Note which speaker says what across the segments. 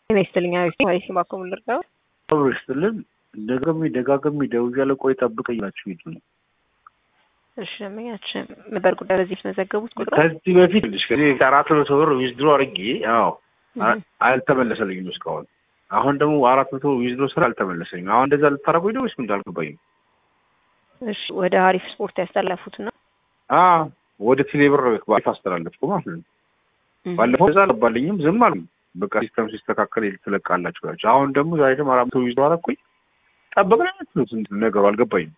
Speaker 1: ጤና ይስጥልኝ አሪፍ ባኮ ምልርዳው
Speaker 2: አብሮ ይስጥልን። ደጋግሜ ደጋግሜ ደውያለሁ። ቆይ ጠብቀኝ ናችሁ ሂዱ ነው።
Speaker 1: እሺ ደንበኛችን ነበር ጉዳይ በዚህ የተመዘገቡት ቁጥር
Speaker 2: ከዚህ በፊት ልሽ ከዚህ አራት መቶ ብር ዊዝድሮ አድርጌ አዎ አልተመለሰልኝም እስካሁን። አሁን ደግሞ አራት መቶ ዊዝድሮ ስራ አልተመለሰኝም። አሁን እንደዛ ልታረጉኝ ነው ወይስ ምን አልገባኝም።
Speaker 1: እሺ ወደ አሪፍ ስፖርት ያስተላለፉት ነው።
Speaker 2: አዎ ወደ ቴሌብር ባሪፍ አስተላለፍኩ ማለት ነው። ባለፈው እዛ አልባልኝም ዝም አሉ። በቃ ሲስተም ሲስተካከል ትለቃላችሁ ናቸው። አሁን ደግሞ ዛሬ ደግሞ አራት መቶ ዊዝድሮ አደረኩኝ። ጠበቅን አይነት ነገሩ አልገባኝም።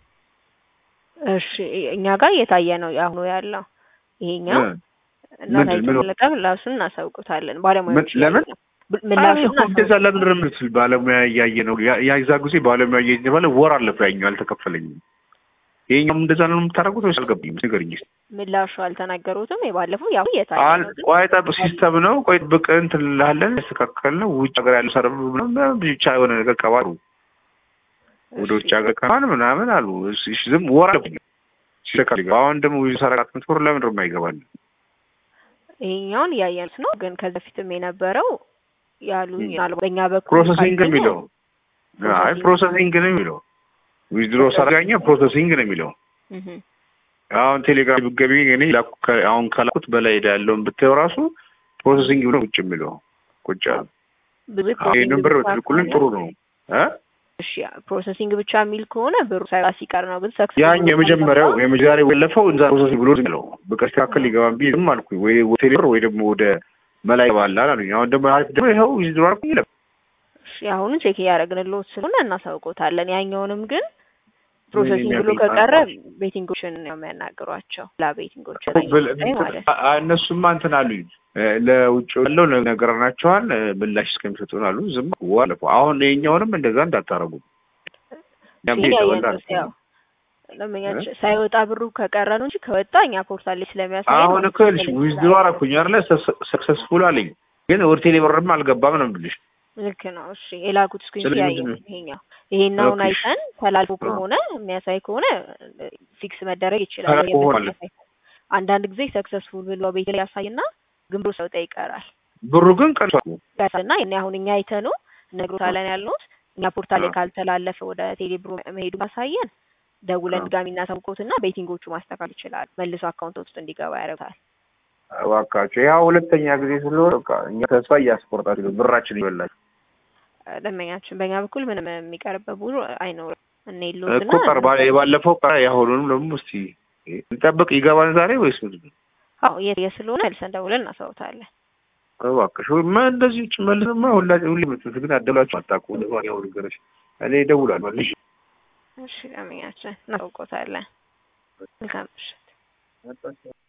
Speaker 1: እሺ እኛ ጋር እየታየ ነው የአሁኑ ያለው ይሄኛው እናታችን መለቀ ምላሹን እናሳውቁታለን። ባለሙያዎች
Speaker 2: ለምን
Speaker 1: ምላሹን
Speaker 2: እንደዛ ለምን ምትል ባለሙያ እያየ ነው ያዛ ጊዜ ባለሙያ እያየ የተባለ ወር አለፈ። ያኛው አልተከፈለኝም። ይሄኛውም እንደዛ ነው የምታደርጉት ወይስ አልገባኝም? ንገረኝ።
Speaker 1: ምላሹ አልተናገሩትም። የባለፈው ያው እየታየ ነው። ግን
Speaker 2: ቆይ ጠብቅ፣ ሲስተም ነው። ቆይ ብቅ እንትን እንልሃለን። ያስተካከል ነው ውጭ ሀገር ያለ ሰር ብቻ የሆነ ነገር ቀባሩ ወደ ውጭ ሀገር ከማን ምናምን አሉ። እሺ ዝም ወር አለፈኝ። ሲስተካከል አሁን ደግሞ ሰረቃት ምትወር ለምን ነው የማይገባል?
Speaker 1: ይሄኛውን እያየኑት ነው። ግን ከዚህ በፊትም የነበረው ያሉኝ በእኛ በኩል
Speaker 2: ፕሮሰሲንግ የሚለው አይ ፕሮሰሲንግ ነው የሚለው ዊዝድሮ ሰራኛ ፕሮሰሲንግ ነው የሚለው። አሁን ቴሌግራም ብትገቢ እኔ አሁን ከላኩት በላይ ሄዳ ያለውን ብታየው ራሱ ፕሮሰሲንግ ብሎ ቁጭ የሚለው ቁጭ አሉ። ይህንን ብር ብትልኩልን ጥሩ ነው።
Speaker 1: እሺ ፕሮሰሲንግ ብቻ የሚል ከሆነ ብሩ ሳይባ ሲቀር ነው። ግን ሰክስ
Speaker 2: ያኝ የመጀመሪያው የመጀመሪያ ወለፈው እንዛ ፕሮሰሲንግ ብሎ ነው በቃ ሲካከል ሊገባም ቢ ዝም አልኩኝ። ወይ ቴሌብር ወይ ደግሞ ወደ መላይ ባላል አሉኝ። አሁን ደግሞ አሪፍ ደግሞ ይኸው ዊዝድሮ አልኩኝ ይለም
Speaker 1: እሺ አሁኑን ቼክ እያደረግንልዎት ስለሆነ እናሳውቆታለን። ያኛውንም ግን ፕሮሰሲንግ ብሎ ከቀረ ቤቲንጎችን ነው የሚያናግሯቸው። ላ ቤቲንጎች ማለት
Speaker 2: እነሱማ እንትን አሉኝ ለውጭ ያለው ነገርናቸዋል ምላሽ እስከሚሰጡን አሉ። ዝም ዋለፉ። አሁን የኛውንም እንደዛ እንዳታረጉ
Speaker 1: ለምኛቸው ሳይወጣ ብሩ ከቀረ ነው እንጂ ከወጣ እኛ ፖርታል ላይ ስለሚያሳይ
Speaker 2: አሁን እኮ ልሽ ዊዝድሮ አረኩኝ አይደለ ሰክሰስፉል አለኝ፣ ግን ወደ ቴሌብርም አልገባም ነው ብልሽ
Speaker 1: ልክ ነው። እሺ የላኩት ስክሪን ሲያየ ይሄኛው ይሄን አሁን አይተን ተላልፎ ከሆነ የሚያሳይ ከሆነ ፊክስ መደረግ ይችላል። አንዳንድ ጊዜ ሰክሰስፉል ብሎ ቤት ላይ ያሳይና ግን ብሩ ሰውጣ ይቀራል።
Speaker 2: ብሩ ግን ቀርሷል
Speaker 1: እና እኔ አሁን እኛ አይተነው ነግሮታለን ያልነውት እኛ ፖርታል ላይ ካልተላለፈ ወደ ቴሌብሮ መሄዱ ካሳየን ደውለን ድጋሚ እናሳውቆትና ቤቲንጎቹ ማስተካከል ይችላል። መልሶ አካውንት ውስጥ እንዲገባ ያደርጋል።
Speaker 2: እባካቸው ያው ሁለተኛ ጊዜ ስለሆነ እኛ ተስፋ እያስቆርጣችሁ ብራችን ይበላል።
Speaker 1: ደንበኛችን በእኛ በኩል ምንም የሚቀርበት ብሩ አይኖርም። እነ የለውትና
Speaker 2: እኮ ቀር የባለፈው ቀር የአሁኑንም ደግሞ እስቲ እንጠብቅ። ይገባል ዛሬ ወይስ ምንድን ነው?
Speaker 1: አዎ የት ስለሆነ መልሰን ደውለን እናሳውታለን።
Speaker 2: እባክሽ ማ እንደዚህ ውጭ መልስማ ሁላ ሁሌ ምትት ግን አደላችሁ አታውቁ ያው ነገሮች እኔ እደውላለሁ መልሽ
Speaker 1: እሺ ደንበኛችን እናሳውቆታለን። መልካም ምሽት።